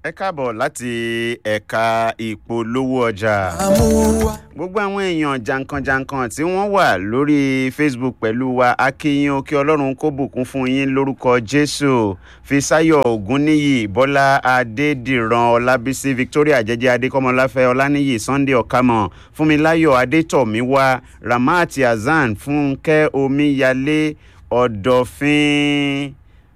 ẹ káàbọ̀ láti ẹ̀ka ìpolówó ọjà. àmúwá. gbogbo àwọn èèyàn jankan-jankan tí wọ́n wà lórí facebook pẹ̀lú wa akínyìn o kí ọlọ́run kó bùkún fún yín lórúkọ jésù fisayo ogunniyi bọ́lá adédìran ọlábísí victoria jẹjẹ adékọ́mọláfẹ́ ọláníyì sunday ọ̀kámọ̀ fúnmiláyọ̀ adétọ̀míwá ramat hasan fúnkẹ́ omíyalé ọ̀dọ̀fín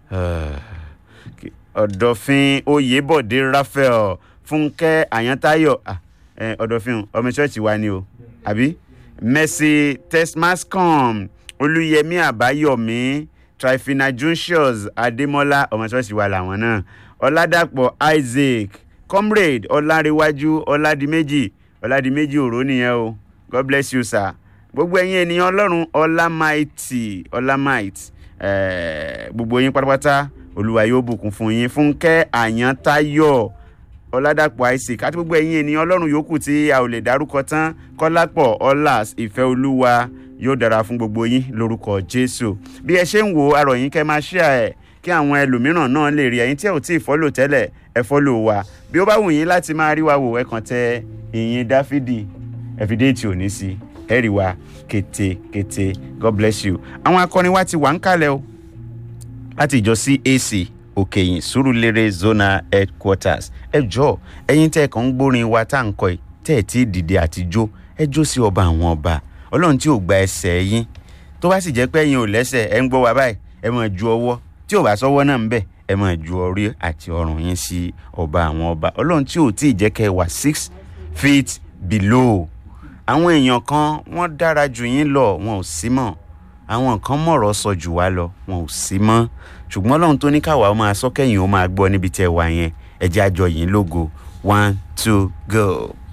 ọ̀dọ̀fín oyèbọ̀dé raphael fúnkẹ́ àyántayọ̀ ah, eh, ọ̀dọ̀fín ọmọ ṣọ́ọ̀ṣì wa ni o àbí mercy tesmascom olùyẹmí àbáyọ̀mí trifina juncius adémọ́lá ọmọ ṣọ́ọ̀ṣì wa làwọn náà ọ̀làdàpọ̀ isaac comrade ọ̀làríwájú ọ̀làdìmẹ́jì ọ̀làdìmẹ́jì òró nìyẹn o god bless you sir gbogbo ẹ̀yin ènìyàn ọlọ́run ọlámáìtì ọlámáìtì eh, gbogbo yín pátápátá olúwa yóò bùkún fún yín fúnkẹ́ àyántayọ̀ ọ̀làdàpọ̀ isaac àti gbogbo ẹ̀yin ènìyàn ọlọ́run yòókù tí a ò lè dárúkọ tán kọ́lápọ̀ ọ̀làs ìfẹ́ olúwa yóò dára fún gbogbo yín lórúkọ jésù bí ẹ ṣe ń wo arọ̀ yín kẹ́ máa ṣíà ẹ̀ kí àwọn ẹlòmíràn náà lè rí ẹ̀yin tí ẹ ò tí ì fọ́lò tẹ́lẹ̀ ẹ fọ́lò wa bí ó bá wù yín láti máa rí wa wò ẹ kàn tẹ ìyìn dáfídì ẹ fi déètì òní sí ẹ rí wa kété-kété god bless you àwọn akọrin wa ti wà ń kalẹ̀ o láti ìjọ cac òkèyìn sùúrùlérè zona headquarters ẹ jọ ẹyin tẹ ẹ kàn ń gbórin wa tá à ń kọ ẹ tẹ ẹ tí ì dìde àtijọ́ ẹ jó sí ọba àwọn ọba ọlọ́run tí ò gba ẹsẹ̀ yín tó bá sì jẹ́ pé ẹ̀yin ò lẹ́sẹ̀ ẹ ń gbọ́ wa báyìí ẹ máa ju ọwọ́ tí ò bá sọ́wọ́ náà ń bẹ̀ ẹ máa ju orí àti ọrùn yín sí ọba àwọn ọba ọlọ́run tí ò tí ì jẹ́ kẹ́ ẹ wà six feet below àwọn èèyàn kan wọ́n dára jù yín lọ wọn ò sí mọ́ àwọn kan mọ̀rọ̀ sọ jù wá lọ wọn ò sí mọ́ ṣùgbọ́n ọlọ́run tó ní káwa ó máa sọ kẹ́yìn ó máa gbọ́ níbi tẹ́ ẹ wà yẹn ẹ jẹ́ àjọ yìí lógo one two go.